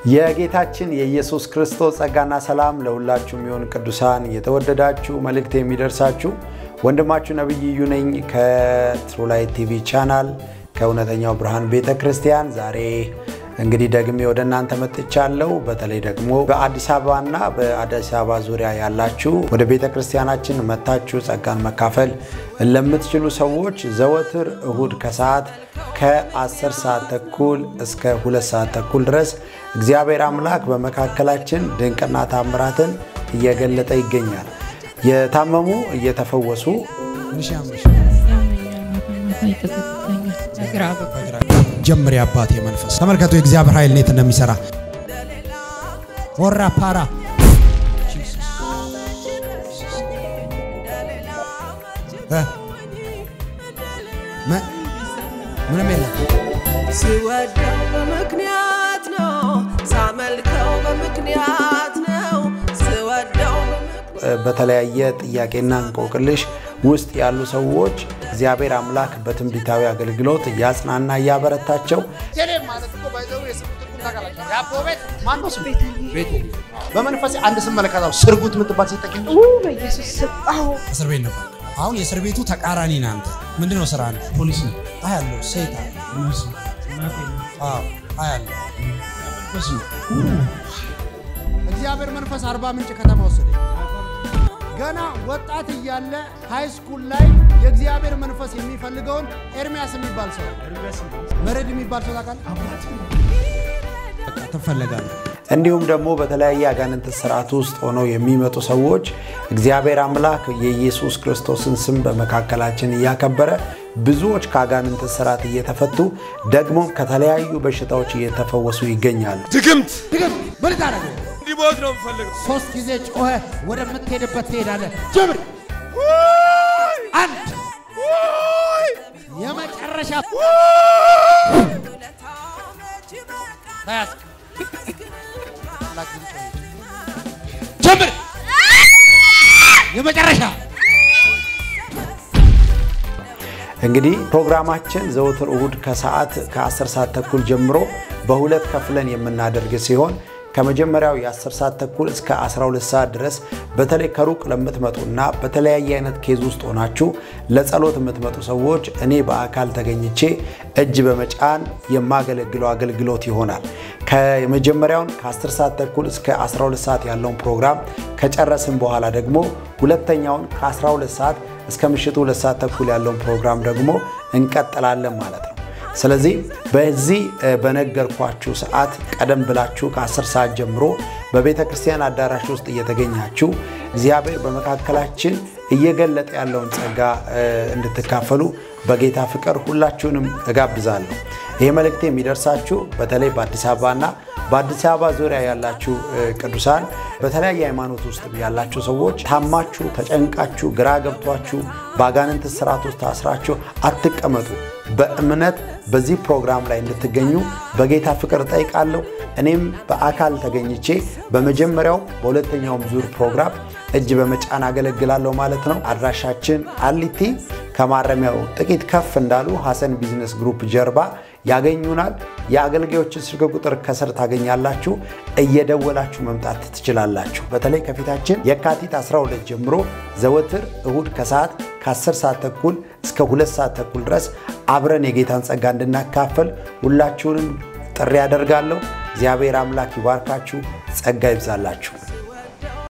የጌታችን የኢየሱስ ክርስቶስ ጸጋና ሰላም ለሁላችሁ የሚሆን ቅዱሳን የተወደዳችሁ መልእክት የሚደርሳችሁ ወንድማችሁ ነቢይ እዩ ነኝ ከትሩላይት ቲቪ ቻናል ከእውነተኛው ብርሃን ቤተ ክርስቲያን። ዛሬ እንግዲህ ደግሜ ወደ እናንተ መጥቻለሁ። በተለይ ደግሞ በአዲስ አበባና በአዲስ አበባ ዙሪያ ያላችሁ ወደ ቤተ ክርስቲያናችን መታችሁ ጸጋን መካፈል ለምትችሉ ሰዎች ዘወትር እሁድ ከሰዓት ከ10 ሰዓት ተኩል እስከ 2 ሰዓት ተኩል ድረስ እግዚአብሔር አምላክ በመካከላችን ድንቅና ታምራትን እየገለጠ ይገኛል። የታመሙ እየተፈወሱ ጀምር የአባቴ መንፈስ ተመልከቱ፣ የእግዚአብሔር ኃይል እንዴት እንደሚሰራ ወራ ፓራ ምንም የለም። ስወደው በምክንያት ነው፣ ሳመልከው በምክንያት ነው። ስወደው በተለያየ ጥያቄና እንቆቅልሽ ውስጥ ያሉ ሰዎች እግዚአብሔር አምላክ በትንቢታዊ አገልግሎት እያጽናና እያበረታቸው በመንፈስ አንድ ስመለከታው ስርጉት የምትባል ሴት ጠቂ በኢየሱስ ስም አዎ፣ እስር ቤት ነበር። አሁን የእስር ቤቱ ተቃራኒ ነህ አንተ። ምንድን ነው ስራ? አንተ ፖሊስ ነው። አያለሁ ሴት አለ አዎ፣ አያለሁ እግዚአብሔር መንፈስ አርባ ምንጭ ከተማ ወሰደኝ። ገና ወጣት እያለ ሃይ ስኩል ላይ የእግዚአብሔር መንፈስ የሚፈልገውን ኤርሚያስ የሚባል ሰው መረድ የሚባል ሰው ታውቃለህ? በቃ ትፈለጋለህ። እንዲሁም ደግሞ በተለያየ አጋንንት ስርዓት ውስጥ ሆነው የሚመጡ ሰዎች እግዚአብሔር አምላክ የኢየሱስ ክርስቶስን ስም በመካከላችን እያከበረ ብዙዎች ከአጋንንት ስርዓት እየተፈቱ ደግሞ ከተለያዩ በሽታዎች እየተፈወሱ ይገኛሉ። ድግምት ድግምት ምን ታደርገው? እንዲሞት ነው የምፈልገው። ሶስት ጊዜ ጮኸ ወደምትሄድበት ትሄዳለህ። ጀምር። አንድ የመጨረሻ ተያዝ። ጀምር። የመጨረሻ እንግዲህ ፕሮግራማችን ዘወትር እሁድ ከሰዓት ከ10 ሰዓት ተኩል ጀምሮ በሁለት ከፍለን የምናደርግ ሲሆን ከመጀመሪያው የ10 ሰዓት ተኩል እስከ 12 ሰዓት ድረስ በተለይ ከሩቅ ለምትመጡና በተለያየ አይነት ኬዝ ውስጥ ሆናችሁ ለጸሎት የምትመጡ ሰዎች እኔ በአካል ተገኝቼ እጅ በመጫን የማገለግለው አገልግሎት ይሆናል። ከመጀመሪያውን ከ10 ሰዓት ተኩል እስከ 12 ሰዓት ያለውን ፕሮግራም ከጨረስን በኋላ ደግሞ ሁለተኛውን ከ12 ሰዓት እስከ ምሽቱ ሁለት ሰዓት ተኩል ያለውን ፕሮግራም ደግሞ እንቀጥላለን ማለት ነው። ስለዚህ በዚህ በነገርኳችሁ ሰዓት ቀደም ብላችሁ ከ10 ሰዓት ጀምሮ በቤተ ክርስቲያን አዳራሽ ውስጥ እየተገኛችሁ እግዚአብሔር በመካከላችን እየገለጠ ያለውን ጸጋ እንድትካፈሉ በጌታ ፍቅር ሁላችሁንም እጋብዛለሁ። ይህ መልእክት የሚደርሳችሁ በተለይ በአዲስ አበባና በአዲስ አበባ ዙሪያ ያላችሁ ቅዱሳን በተለያየ ሃይማኖት ውስጥ ያላችሁ ሰዎች ታማችሁ፣ ተጨንቃችሁ፣ ግራ ገብቷችሁ በአጋንንት ስርዓት ውስጥ ታስራችሁ አትቀመጡ። በእምነት በዚህ ፕሮግራም ላይ እንድትገኙ በጌታ ፍቅር እጠይቃለሁ። እኔም በአካል ተገኝቼ በመጀመሪያው በሁለተኛውም ዙር ፕሮግራም እጅ በመጫን አገለግላለሁ ማለት ነው። አድራሻችን አሊቲ ከማረሚያው ጥቂት ከፍ እንዳሉ ሐሰን ቢዝነስ ግሩፕ ጀርባ ያገኙናል። የአገልጋዮችን ስልክ ቁጥር ከስር ታገኛላችሁ። እየደወላችሁ መምጣት ትችላላችሁ። በተለይ ከፊታችን የካቲት 12 ጀምሮ ዘወትር እሁድ ከሰዓት ከ10 ሰዓት ተኩል እስከ 2 ሰዓት ተኩል ድረስ አብረን የጌታን ጸጋ እንድናካፈል ሁላችሁንም ጥሪ ያደርጋለሁ። እግዚአብሔር አምላክ ይባርካችሁ፣ ጸጋ ይብዛላችሁ።